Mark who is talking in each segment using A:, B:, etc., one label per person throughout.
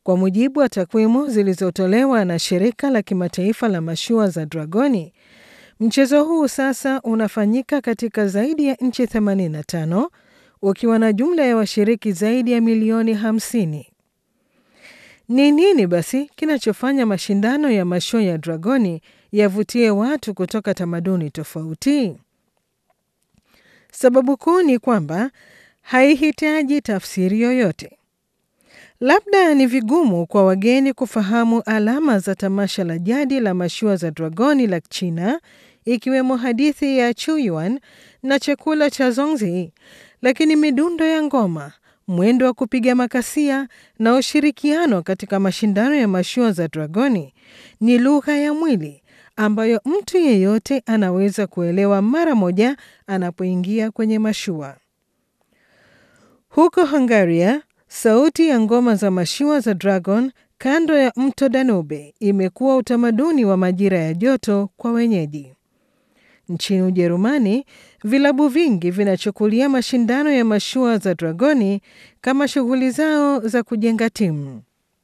A: Kwa mujibu wa takwimu zilizotolewa na shirika la kimataifa la mashua za dragoni, mchezo huu sasa unafanyika katika zaidi ya nchi 85 ukiwa na jumla ya washiriki zaidi ya milioni 50. Ni nini basi kinachofanya mashindano ya mashua ya dragoni yavutie watu kutoka tamaduni tofauti? Sababu kuu ni kwamba haihitaji tafsiri yoyote. Labda ni vigumu kwa wageni kufahamu alama za tamasha la jadi la mashua za dragoni la China, ikiwemo hadithi ya Chuyuan na chakula cha Zongzi, lakini midundo ya ngoma, mwendo wa kupiga makasia na ushirikiano katika mashindano ya mashua za dragoni ni lugha ya mwili ambayo mtu yeyote anaweza kuelewa mara moja anapoingia kwenye mashua. Huko Hungaria, sauti ya ngoma za mashua za dragon kando ya mto Danube imekuwa utamaduni wa majira ya joto kwa wenyeji. Nchini Ujerumani, vilabu vingi vinachukulia mashindano ya mashua za dragoni kama shughuli zao za kujenga timu.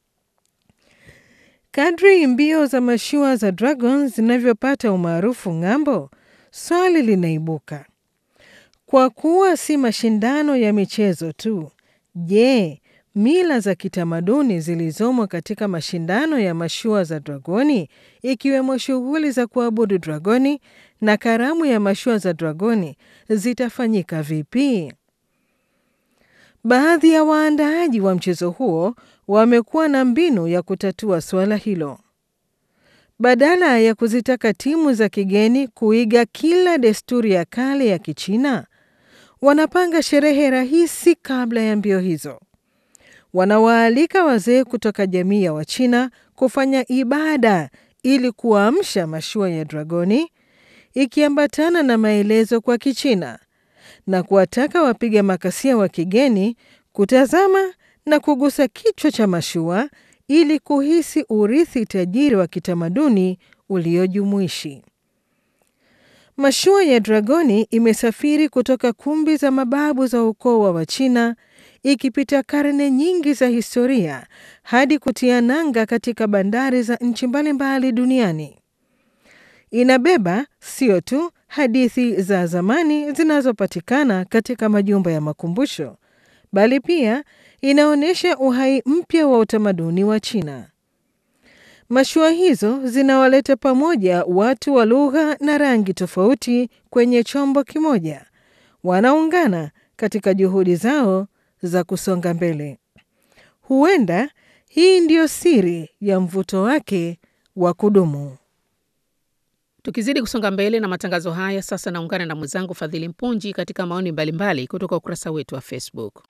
A: Kadri mbio za mashua za dragon zinavyopata umaarufu ng'ambo, swali linaibuka: kwa kuwa si mashindano ya michezo tu, je, mila za kitamaduni zilizomo katika mashindano ya mashua za dragoni, ikiwemo shughuli za kuabudu dragoni na karamu ya mashua za dragoni zitafanyika vipi? Baadhi ya waandaaji wa mchezo huo wamekuwa na mbinu ya kutatua suala hilo. Badala ya kuzitaka timu za kigeni kuiga kila desturi ya kale ya Kichina, wanapanga sherehe rahisi kabla ya mbio hizo. Wanawaalika wazee kutoka jamii ya Wachina kufanya ibada ili kuamsha mashua ya dragoni, ikiambatana na maelezo kwa Kichina na kuwataka wapiga makasia wa kigeni kutazama na kugusa kichwa cha mashua ili kuhisi urithi tajiri wa kitamaduni uliojumuishi. Mashua ya dragoni imesafiri kutoka kumbi za mababu za ukoo wa Wachina ikipita karne nyingi za historia hadi kutia nanga katika bandari za nchi mbalimbali duniani. Inabeba sio tu hadithi za zamani zinazopatikana katika majumba ya makumbusho, bali pia inaonyesha uhai mpya wa utamaduni wa China. Mashua hizo zinawaleta pamoja watu wa lugha na rangi tofauti kwenye chombo kimoja, wanaungana katika juhudi zao za kusonga mbele. Huenda hii ndiyo siri ya mvuto wake wa kudumu.
B: Tukizidi kusonga mbele na matangazo haya, sasa naungana na mwenzangu Fadhili Mpunji katika maoni mbalimbali kutoka ukurasa wetu wa Facebook.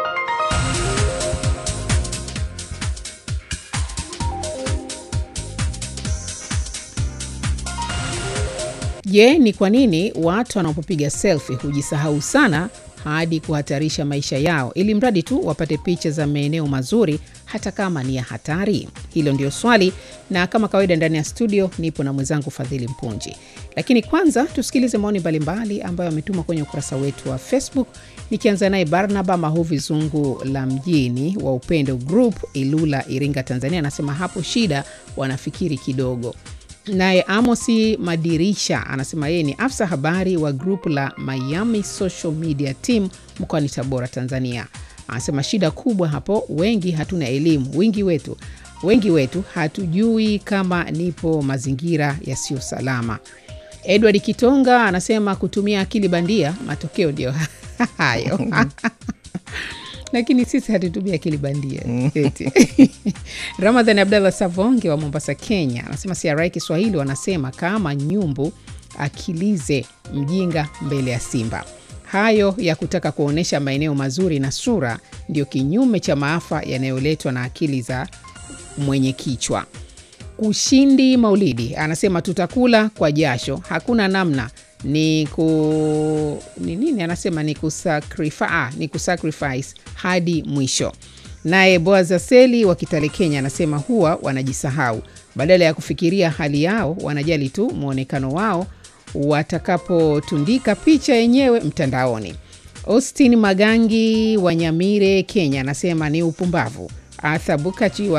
B: Je, ni kwa nini watu wanapopiga selfie hujisahau sana hadi kuhatarisha maisha yao ili mradi tu wapate picha za maeneo mazuri hata kama ni ya hatari? Hilo ndio swali, na kama kawaida ndani ya studio nipo na mwenzangu Fadhili Mpunji. Lakini kwanza tusikilize maoni mbalimbali ambayo ametuma kwenye ukurasa wetu wa Facebook, nikianza naye Barnaba Mahuvi Zungu la mjini wa Upendo Group, Ilula, Iringa, Tanzania, anasema hapo shida wanafikiri kidogo. Naye Amosi Madirisha anasema yeye ni afisa habari wa grupu la Miami Social Media Team mkoani Tabora, Tanzania. Anasema shida kubwa hapo, wengi hatuna elimu, wengi wetu wengi wetu hatujui kama nipo mazingira yasiyo salama. Edward Kitonga anasema kutumia akili bandia, matokeo ndio hayo lakini sisi hatutumia akili bandia eti. Ramadhan Abdallah Savonge wa Mombasa, Kenya anasema CRI Kiswahili wanasema kama nyumbu akilize mjinga mbele ya simba. Hayo ya kutaka kuonyesha maeneo mazuri na sura ndio kinyume cha maafa yanayoletwa na akili za mwenye kichwa. Ushindi Maulidi anasema tutakula kwa jasho, hakuna namna ni ku ni nini anasema ni kusacrifice, ah, ni kusacrifice hadi mwisho. Naye Boazaseli wa Kitale Kenya anasema huwa wanajisahau, badala ya kufikiria hali yao wanajali tu mwonekano wao watakapotundika picha yenyewe mtandaoni. Austin Magangi wa Nyamire Kenya anasema ni upumbavu. Arthur Bukachi wa